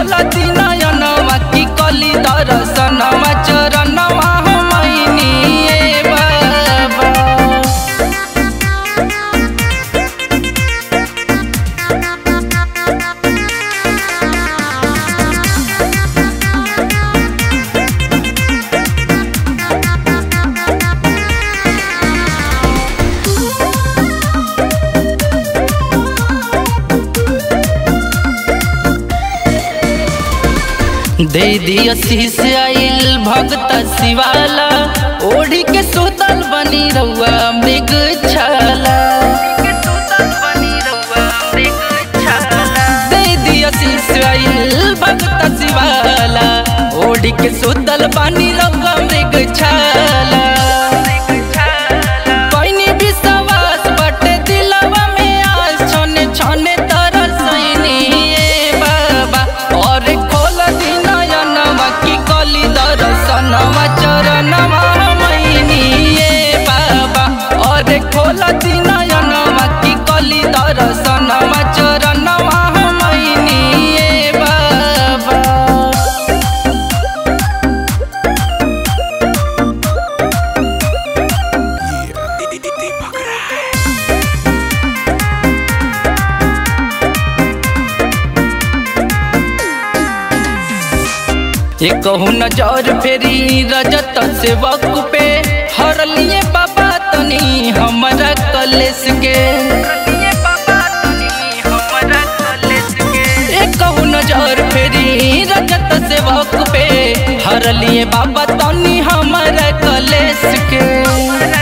खोल दिनयनवा की कली दर्शनवा चरणवा हमनी ए बाबा दे दिया शीश आइल भगत शिवाला ओढ़ी के सुतल बनी रउआ मृग छाला दे दिया शीश आइल भगत शिवाला ओढ़ी के सुतल बनी रउआ मृग छाला कोइनी विश्वास बटे दिलवा में आस छोने छोने तरसैनी ए बाबा और खोल दिनयनवा की कली दर्शनवा चरणवा मैनी ए बाबा और खोल दिनयनवा की कली दर्शनवा चरणवा मैनी ए बाबा एक नजर फेरी रजत सेवक पे हर लिए बाबा तनी हमारा कलेस के एक नजर फेरी रजत सेवक पे हर लिए बाबा तनी हमारा कलेस के